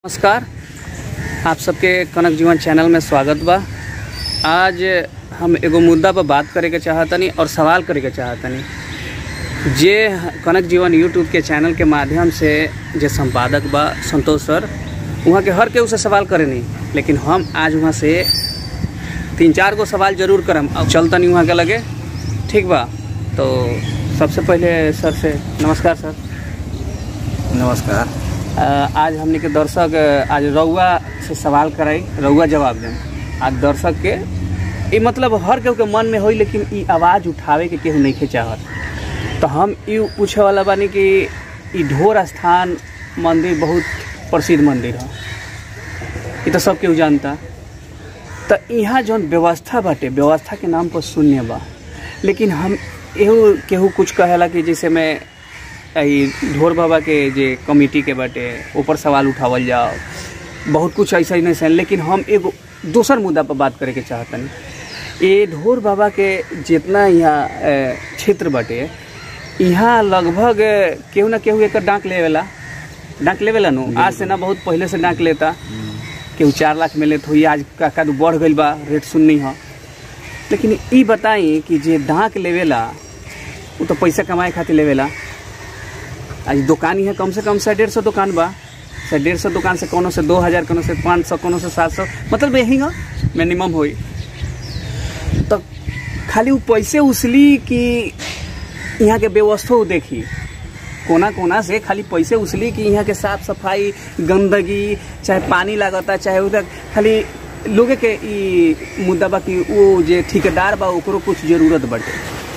नमस्कार आप सबके कनक जीवन चैनल में स्वागत बा आज हम एगो मुद्दा पर बात करे के चाहतनी और सवाल करे के चाहतनी जे कनक जीवन यूट्यूब के चैनल के माध्यम से जे संपादक बा संतोष सर वहाँ के हर केहू से सवाल करे नहीं लेकिन हम आज वहाँ से तीन चार गो सवाल जरूर करम अब चलतनी वहाँ के लगे ठीक बा तो सबसे पहले सर से नमस्कार सर नमस्कार अ, आज हमने के दर्शक अ, आज रउआ से सवाल कराई रउआ जवाब दें आज दर्शक के ये मतलब हर केहू के मन में होई लेकिन ई आवाज़ उठावे के केहू नहीं चाहत तो हम ई पूछे वाला बानी कि ई ढोर स्थान मंदिर बहुत प्रसिद्ध मंदिर है ये तो सब केहू जानता तो यहाँ जौन व्यवस्था बाटे व्यवस्था के नाम पर शून्य बा लेकिन हम एहू केहू कुछ कहेला कि जैसे मैं ई ढोर बाबा के जे कमिटी के बाटे ऊपर सवाल उठावल जाओ बहुत कुछ ऐसा ही नहीं सही लेकिन हम एगो दोसर मुद्दा पर बात करे के चाहतनी ये ढोर बाबा के जितना यहाँ अ, क्षेत्र बाटे यहाँ लगभग केहू ना केहू एकर डांक लेवेला डांक लेवेला नु आज से ना बहुत पहले से डांक लेता केहू चार लाख में लेत हुई आज का का बढ़ गईल बा रेट सुननी हो लेकिन ई बताई कि जे डांक लेवेला वो तो पैसा कमाए खातिर लेवेला आज दुकान ही है कम से कम से डेढ़ सौ दुकान बा से डेढ़ सौ दुकान से कोनो से दो हज़ार कोनो से पाँच सौ कोनो से सात सौ मतलब यही हो मिनिमम होई तो खाली वो पैसे उसली कि यहाँ के व्यवस्था वो देखी कोना कोना से खाली पैसे उसली कि यहाँ के साफ सफाई गंदगी चाहे पानी लागता चाहे उधर खाली लोगे के ई मुद्दा बा कि वो जे ठेकेदार बा ओकरो कुछ जरूरत बाटे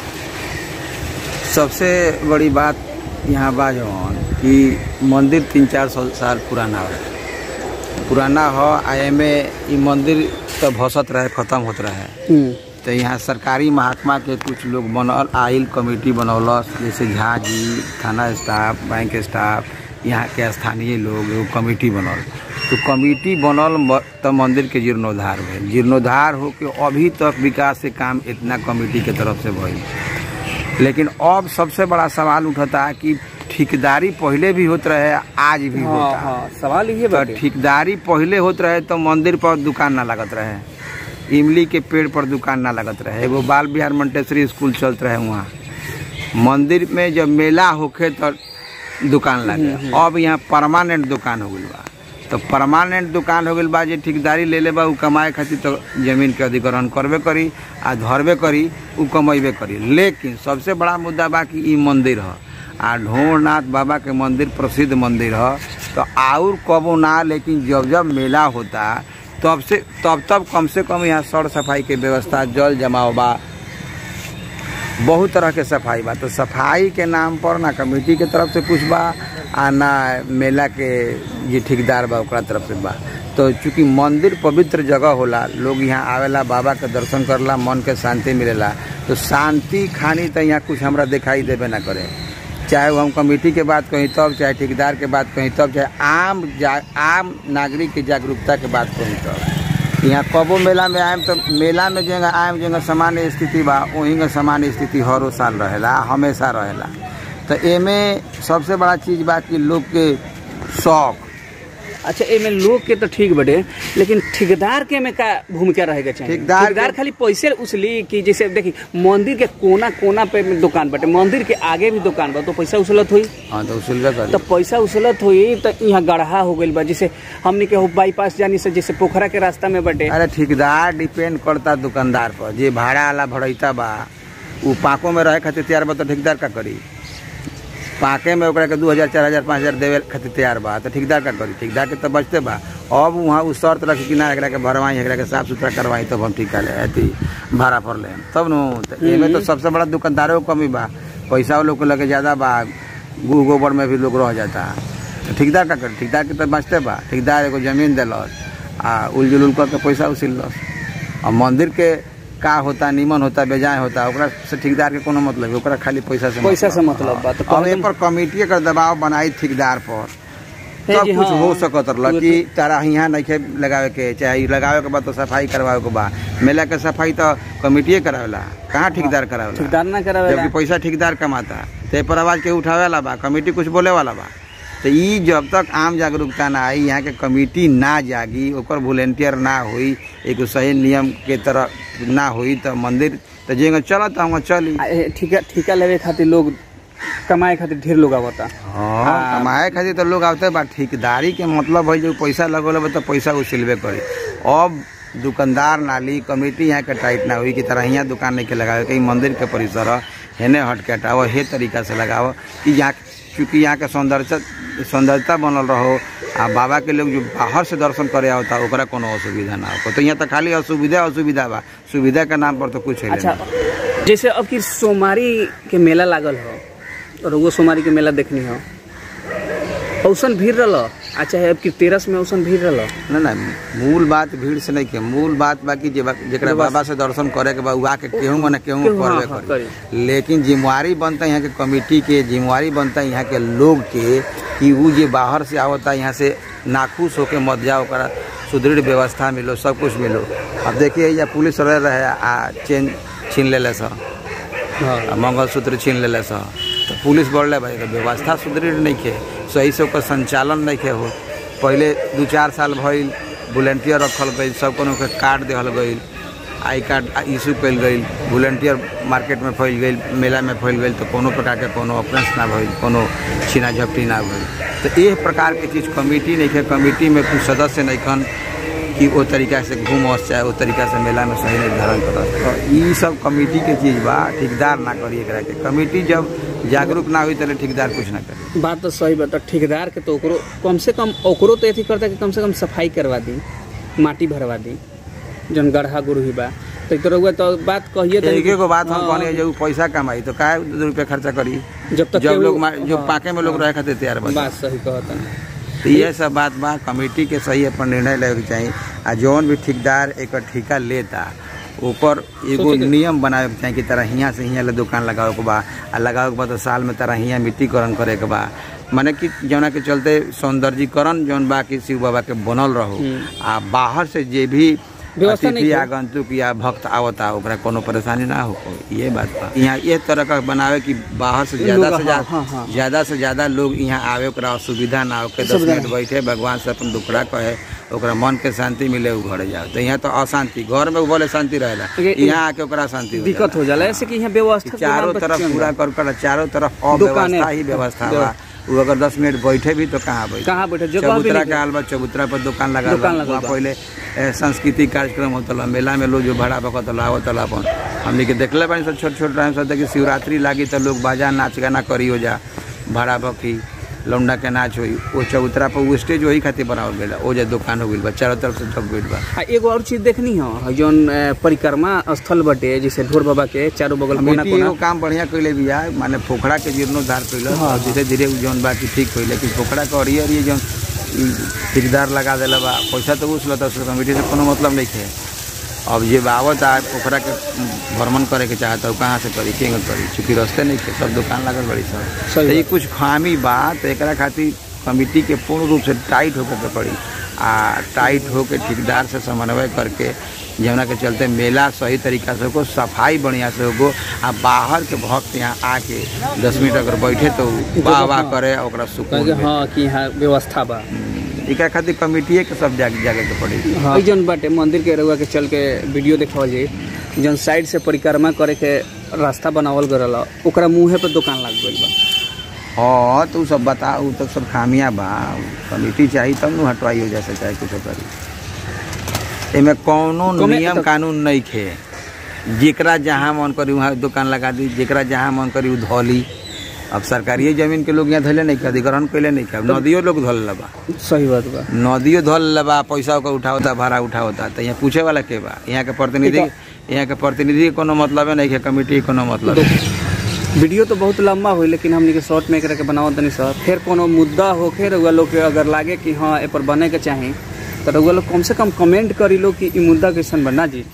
सबसे बड़ी बात यहाँ बा जवन कि मंदिर तीन चार सौ साल पुराना हो पुराना हो आ एमे ई मंदिर तो भसत रहे खत्म होत रहे तो यहाँ सरकारी महात्मा के कुछ लोग बनल आइल कमेटी बनौलस जैसे झा जी थाना स्टाफ बैंक स्टाफ यहाँ के स्थानीय लोग एगो कमेटी बनल तो कमेटी बनल म- तो मंदिर के जीर्णोद्धार भेल जीर्णोद्धार होके अभी तक विकास के काम इतना कमेटी के तरफ से भइल लेकिन अब सबसे बड़ा सवाल उठता कि ठेकेदारी पहले भी होत रहे आज भी हाँ होता हाँ सवाल ये तो बाटे ठेकेदारी पहले होत रहे तो मंदिर पर दुकान ना लगत रहे इमली के पेड़ पर दुकान ना लगत रहे एगो बाल बिहार मंटेश्वरी स्कूल चलत रहे वहाँ मंदिर में जब मेला होखे तो दुकान लगे अब यहाँ परमानेंट दुकान हो गइल बा तो परमानेंट दुकान हो गइल बा जे ठेकेदारी ले ले बा उ कमाए खातिर तो जमीन के अधिग्रहण करबे करी आ धरबे करी उ कमेबे करी लेकिन सबसे बड़ा मुद्दा बा कि ई मंदिर ह आ ढोरनाथ बाबा के मंदिर प्रसिद्ध मंदिर ह तो और कबो ना लेकिन जब जब मेला होता तब से तब तब कम से कम यहाँ सड़ सफाई के व्यवस्था जल जमाव बा बहुत तरह के सफाई बा तो सफाई के नाम पर ना कमेटी के तरफ से कुछ बा आ ना मेला के जे ठेकेदार बा ओकरा तरफ से बा तो चूंकि मंदिर पवित्र जगह होला लोग यहाँ आवेला बाबा के दर्शन करला मन के शांति मिलेला तो शांति खानी तो यहाँ कुछ हमरा दिखाई देबे ना करे चाहे वो हम कमेटी के बात कहीं तब चाहे ठेकेदार के बात कहीं तब चाहे आम जा आम नागरिक के जागरूकता के बात कहीं तब यहाँ कबो मेला में आएम तो मेला में जगह आएम जगह सामान्य स्थिति बा वहीं का सामान्य स्थिति हरो साल रहेला हमेशा रहेला तो एमे सबसे बड़ा चीज बा कि लोग के शौक अच्छा एमे लोग के तो ठीक बटे लेकिन ठेकेदार के में का भूमिका रहेगा चाहिए ठेकेदार के- ठेकेदार खाली पैसे उसली कि जैसे देखी मंदिर के कोना कोना पे में दुकान बटे मंदिर के आगे भी दुकान बा तो पैसा उसूलत हुई हाँ तो उसूलबे करी तो पैसा उसूलत हुई तो यहाँ गढ़ा हो गइल बा जैसे हमने के बाईपास जानी से जैसे पोखरा के रास्ता में बटे अरे ठेकेदार डिपेंड करता दुकानदार पर जे भाड़ा वाला भड़ैता बा उ पाको में रहे खातिर तैयार बा तो ठेकेदार का करी पाके में ओकरा के दू हजार चार हजार पाँच हजार देवे खातिर तैयार बा तो ठेकेदार का करी ठेकेदार के तो बचते बा अब वहाँ उ शर्त रखी कि ना एकरा के भरवाई एकरा के साफ सुथरा करवाई तब हम ठिका ले अथी भाड़ा पर ले तब नु तो एमे तो सबसे बड़ा दुकानदारों को कमी बा पैसा वो लोग के लगे ज्यादा बा गु गोबर में भी लोग रह जाता तो ठेकेदार का करी ठेकेदार के तो बचते बा ठेकेदार एगो जमीन दिलस आ उल जुलुल करके पैसा उसिलस और मंदिर के का होता निमन होता बेजाय होता ओकरा से ठेकेदार के कोनो मतलब है, ओकरा खाली पैसा से पैसा से मतलब बा। तो अब कहते- ए पर कमेटी का दबाव बनाई ठेकेदार पर हे सब जी, कुछ हाँ। हो सकत रहा कि तारा यहाँ नहीं लगावे के चाहे ई लगावे के बाद तो सफाई करवावे के बा मेला के सफाई तो कमेटिए करावेला कहाँ ठेकेदार करावेला ठेकेदार ना करावेला जबकि पैसा ठेकेदार कमाता ते पर आवाज के उठावे वाला बा कमेटी कुछ बोले वाला बा तो ई जब तक आम जागरूकता ना आई यहाँ के कमेटी ना जागी ओकर वॉलेंटियर ना होई एक सही नियम के तरह ना होई तो मंदिर तो जेंगे चलत हम चली आ, ए, ठिका ठिका लेवे खातिर लोग कमाए खातिर ढेर लोग आवता हाँ कमाए खातिर तो लोग आवते बा ठेकेदारी के मतलब है जो पैसा लगल बा तो पैसा उसिलबे करे अब दुकानदार नाली कमेटी यहाँ के टाइट ना हुई कि तरह यहाँ दुकान नहीं के लगावे कहीं मंदिर के परिसर ह, हेने हट के हटाओ हे तरीका से लगाओ कि यहाँ चूँकि यहाँ के सौंदर्यता सौंदर्यता बनल रहो आ बाबा के लोग जो बाहर से दर्शन करे आवता ओकरा कोनो असुविधा ना हो तो यहाँ तो खाली असुविधा असुविधा बा सुविधा के नाम पर तो कुछ है अच्छा जैसे अब की सोमवारी के मेला लागल हो और वो सोमवारी के मेला देखनी हो औसन भीड़ रहा अच्छा है अब की तेरस में औसन भीड़ रहा ना ना मूल बात भीड़ से नहीं के मूल बात बाकी जे जेकरा बाबा से दर्शन करे के बा उ आके केहू मने केहू केहू, हाँ, करबे हाँ, करे लेकिन जिम्मेवारी बनता है यहाँ के कमेटी के जिम्मेवारी बनता है यहाँ के लोग के कि उ जे बाहर से आवता यहाँ से नाखुश होके मत जाओ ओकरा सुदृढ़ व्यवस्था मिलो सब कुछ मिलो अब देखिए या पुलिस रह रहे आ चेन छीन लेले सब हाँ आ मंगलसूत्र छीन लेले स तो पुलिस बढ़ले भाई एकर व्यवस्था सुदृढ़ नहीं खे सही से ओकर संचालन नहीं खे हो पहले दू चार साल भइल वॉलेंटियर रखल गई सब कोनो के कार्ड देहल गई आई कार्ड इशू कल गई वॉलेंटियर मार्केट में फैल गई मेला में फैल गई तो कोनो प्रकार के कोनो ऑफेंस ना भइल कोनो छीना झपटी ना भइल तो ये प्रकार के चीज़ कमेटी नहीं खे कमेटी में कुछ सदस्य नहीं खन कि वो तरीका से घूमस चाहे वो तरीका से मेला में सही निर्धारण करस तो ई सब कमेटी के चीज बा ठेकेदार ना करी एकरा के कमेटी जब जागरूक ना हुई तले ठेकेदार कुछ ना करे बात तो सही बता ठेकेदार के तो ओकरो कम से कम ओकरो तो अथी करता कि कम से कम सफाई करवा दी माटी भरवा दी जौन गढ़ा गुरही बा तो तो रउआ तो बात कहिए तो एक एगो बात हम हाँ, कहनी जब पैसा कमाई तो काहे दो रुपया खर्चा करी जब तक जब केहू- लोग मा- जो हाँ, पाके में लोग रहे खातिर तैयार बा बात सही कहता तो ये सब बात बा कमेटी के सही अपन निर्णय लेवे के चाही आ जौन भी ठेकेदार एकर ठेका लेता ऊपर एगो सोचे के- नियम बनावे के चाही कि तरह हियाँ से हियाँ ले दुकान लगावे के बा आ लगावे के बा तो साल में तरह हियाँ मिट्टीकरण करे के बा माने कि जौना के चलते सौंदर्यीकरण जौन बा कि शिव बाबा के बनल रहो आ बाहर से जे भी व्यवस्था नहीं अतिथि है। आगंतुक या भक्त आवता ओकरा कोनो परेशानी ना हो ये बात बा यहाँ ये तरह का बनावे कि बाहर से ज्यादा लोग- से हाँ, ज्यादा हाँ, हाँ। ज्यादा से ज्यादा लोग यहाँ आवे ओकरा असुविधा ना हो के दस सुविधा मिनट बैठे भगवान से अपन दुखड़ा कहे ओकरा मन के शांति मिले उ घरे जाओ तो यहाँ तो अशांति घर में बोले शांति रहेला ये- यहाँ आके ओकरा शांति हो दिक्कत हो जाला ऐसे कि यहाँ व्यवस्था के चारों नाम पर तरफ चल पूरा रहा। कर कर चारों तरफ दुकानें- अव्यवस्था ही व्यवस्था बा वो अगर दस मिनट बैठे भी तो कहाँ बैठे कहाँ बैठे जगह भी चबूतरा नहीं के हाल बा चबूतरा पर दुकान लगा दुकान बा। लगल वहाँ बा। पहले ए, सांस्कृतिक कार्यक्रम होता मेला में लोग जो भाड़ा बकत आवत अपन हमने के देखले बानी सब छोट छोट टाइम सब कि शिवरात्रि लागी तो लोग बाजा नाच गाना करी हो जा भाड़ा बकी लौंडा के नाच होई वो चबूतरा पर वो स्टेज वही खातिर बनावल गया वो जे दुकान हो गइल बा चारों तरफ से ढक गइल बा आ एगो और चीज देखनी हो जौन अ, परिक्रमा स्थल बटे जैसे ढोर बाबा के चारों बगल कोना कमेटी कोना एगो काम बढ़िया कैले बिया माने पोखरा के जीर्णोद्धार कैल हाँ, धीरे धीरे उ जौन बा कि ठीक कैले लेकिन पोखरा के अड़िए अड़िए जौन ई ठेकेदार लगा देला बा पैसा तो उस लता उसके कमेटी से कोनो मतलब नहीं है अब ये आवत आ पोखरा के भ्रमण करे के चाहता है कहाँ से करी केंगे करी चूँकि रास्ते नहीं थे सब दुकान लागल बड़ी सब सही तो ये कुछ खामी बा तो एकरा खातिर कमेटी के पूर्ण रूप से टाइट होकर के पड़ी आ टाइट होके ठेकेदार से समन्वय करके जमुना के चलते मेला सही तरीका से होगो सफाई बढ़िया से होगो आ बाहर के भक्त यहाँ आके दस मिनट अगर बैठे तो वाह वाह करे ओकरा सुकून कहे कि मिले। हाँ कि यहाँ व्यवस्था बा एकरा खातिर कमेटिए के सब जागे जागे के पड़ी हाँ जौन बाटे मंदिर के रउआ के चल के वीडियो देखावल जाई जौन साइड से परिक्रमा करे के रास्ता बनावल गरल ओकरा मुँहे पर दुकान लग गइल बा हाँ तो उ सब बता उ तो सब खामियां बा कमेटी चाहिए तब न हटवाई हो जैसे चाहे कुछ करी एमे कौनो कमे- नियम तो- कानून नहीं खे जेकरा जहाँ मन करी वहाँ दुकान लगा दी जेकरा जहाँ मन करी उ धोली अब सरकारी जमीन के लोग यहाँ धले नहीं के अधिग्रहण कैले नहीं के अब नदियों लोग धोल लबा सही बात बा नदियों धोल लबा पैसा ओकर उठावता भाड़ा उठावता तो यहाँ पूछे वाला के बा यहाँ के प्रतिनिधि यहाँ के प्रतिनिधि के कोनो मतलब नहीं है कमेटी के कोनो मतलब है वीडियो तो बहुत लंबा हुई लेकिन हमनी के शॉर्ट में एकरा के बनावत तनी सर फिर कोनो मुद्दा होखे रउआ लोग के अगर लागे कि हाँ ए पर बने के चाही तो रउआ लोग कम से कम कमेंट करी लो कि ई मुद्दा कैसन बना जी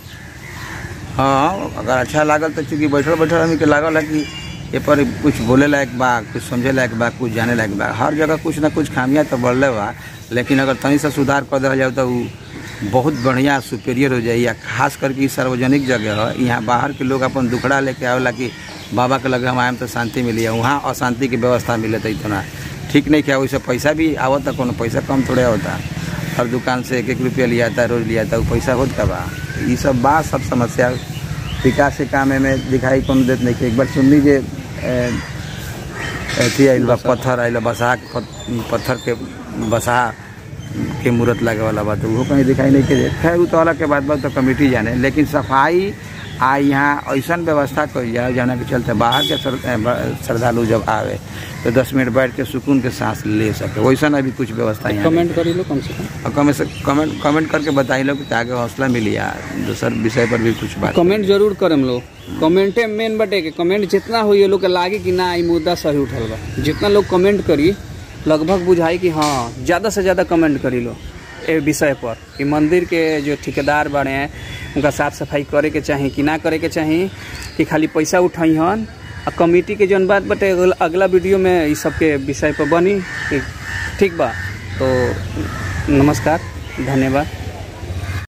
हाँ अगर अच्छा लागल तो चूंकि बैठल बैठल आदमी के लागल है कि ये पर कुछ बोले लायक बा कुछ समझे लायक बा कुछ जाने लायक बा हर जगह कुछ ना कुछ खामियां तो बढ़ले बा लेकिन अगर तनी सा सुधार कर दिया जाए तो उ बहुत बढ़िया सुपेरियर हो जाए या खास करके इ सार्वजनिक जगह है यहाँ बाहर के लोग अपन दुखड़ा लेके आवेला कि बाबा के लगे हम आएम तो शांति मिली है वहाँ अशांति की व्यवस्था मिले तो इतना ठीक नहीं किया वैसे पैसा भी आवता कोनो पैसा कम थोड़े होता हर दुकान से एक एक रुपया लिया था रोज लिया था वो पैसा होत का बा ये सब बात सब समस्या विकास के काम में दिखाई कोनो देत नहीं कि एक बार सुन लीजिए ए, अथी आइल बा पत्थर आइल बा बसा के पत- पत्थर के बसा के मूर्त लगे वाला बा तो वो कहीं दिखाई नहीं के देत खैर उ तो अलग के बात बा तो कमेटी जाने लेकिन सफाई आ यहाँ ऐसा व्यवस्था करी जाए जाना के चलते बाहर के श्र- ए, ब- श्रद्धालु जब आवे तो दस मिनट बैठ के सुकून के सांस ले सके वैसा अभी कुछ व्यवस्था यहाँ नहीं। कमेंट करी लो कम से कम और कमेंट से कमेंट कमेंट करके बताई लो कि आगे हौसला मिली या दूसर विषय पर भी कुछ बात कमेंट जरूर करम लोग कमेंटे मेन बटे के कमेंट जितना होई लोग के लागे कि ना ई मुद्दा सही उठल बा जितना लोग कमेंट करी लगभग बुझाई कि हाँ ज़्यादा से ज़्यादा कमेंट करी लो ए विषय पर कि मंदिर के जो ठेकेदार बने हैं उनका साफ सफाई करे के चाही कि ना करे के चाही कि खाली पैसा उठाई हन आ कमेटी के जौन बात बटे अगला- अगला वीडियो में इस सब के विषय पर बनी कि ठीक बा तो नमस्कार धन्यवाद